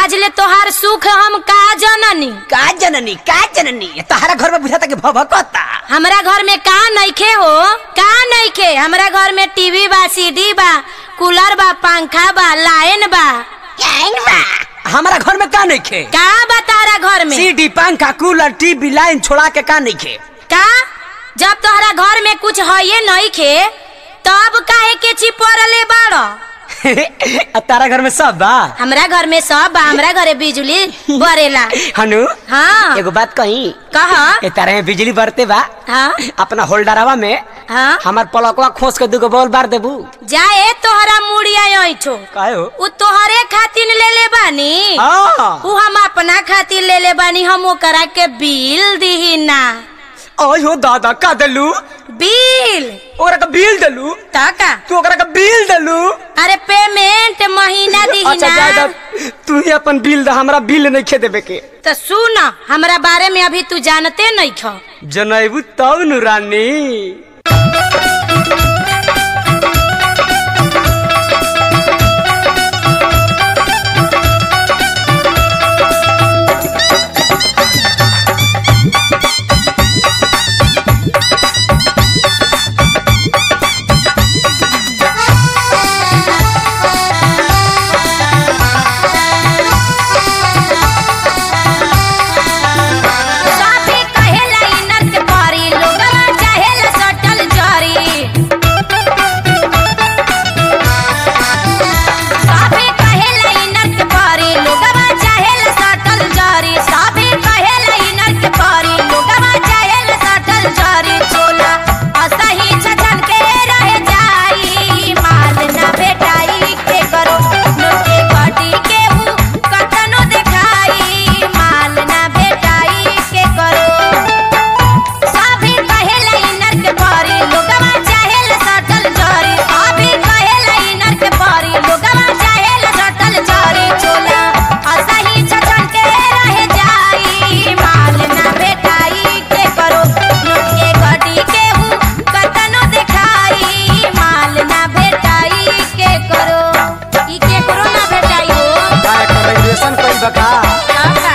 आज ले तोहार सुख हम का जननी का जननी का जननी तहरा घर में बुझाता कि भभकता हमरा घर में का नइखे हो का नइखे हमरा घर में टीवी बा सीडी बा कूलर बा पंखा बा लाइन बा हमारा घर में का नहीं खे का बा तारा घर में सीडी पंखा कूलर टीवी लाइन छोड़ा के का नहीं खे का जब तोहरा घर में कुछ है नहीं खे तब काहे के चिपरले बाड़ो तारा घर में सब बा हमरा घर में सब बा हमरा घरे बिजली बरेला हनु हाँ एगो बात कही कह ए तारा में बिजली बरते बा हाँ अपना होल्डरवा में हाँ हमार पलकवा खोस के दूगो बॉल बार देबू जाए तोहरा मुड़िया ऐठो काहे हो उ तोहरे खातिर ले ले बानी हाँ उ हम अपना खातिर ले ले बानी हम ओकरा के बिल दिही ना ओय हो दादा का देलू बिल ओकरा का बिल देलू तका तू ओकरा का बिल देलू अरे पेमेंट महीना दिही अच्छा ना दादा तू ही अपन बिल दा हमरा बिल नहीं खे देबे के तो सुन हमरा बारे में अभी तू जानते नहीं खो जनैबू तब नु रानी साफे कहेला इनत परी लोगवा चाहेला सटल जरी साफे कहेला इनत परी लोगवा चाहेला सटल जरी साफे कहेला इनत परी लोगवा चाहेला सटल जरी चोला असही छछन के रह जाई माल ना भेटाई के करो नोटे गटी के हु कतनो देखाई माल ना भेटाई के करो साभी कहेला इनर के परी लोगवा चाहेला सटल जरी साभी कहेला इनर के परी लोगवा चाहेला सटल जरी चोला असही छछन के रह जाई माल ना भेटाई के करो नोटे गटी के हु कतनो देखाई माल ना भेटाई के करो ई के करो ना भेटाई हो का ग्रेजुएशन कइल बका का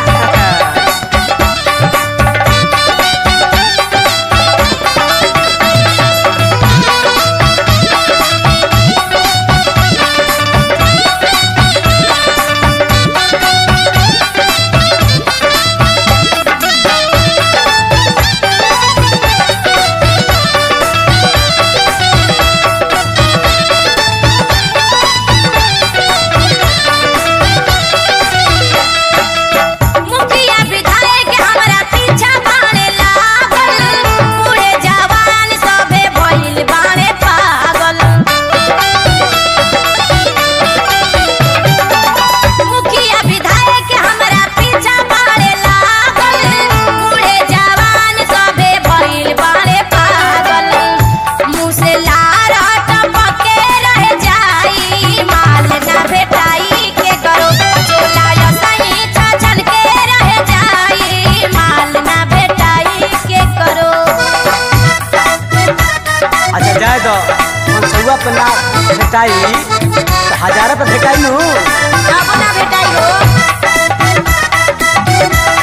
मुखिया विधायक हमरा पीछा बाणे लागल बूढ़े जवान सबे भइल बाणे पागल मुखिया विधायक हमरा पीछा बाणे लागल बूढ़े जवान सबे भइल बाणे पागल मुँह से लार टपके रह जाई माल ना भेटाई के करो चोला या सही छछन के रह जाई माल ना भेटाई के करो अच्छा जाए दो हम सहुआ पे ना भेटाई तो हजारा पे भेटाई नु अब ना भेटाई हो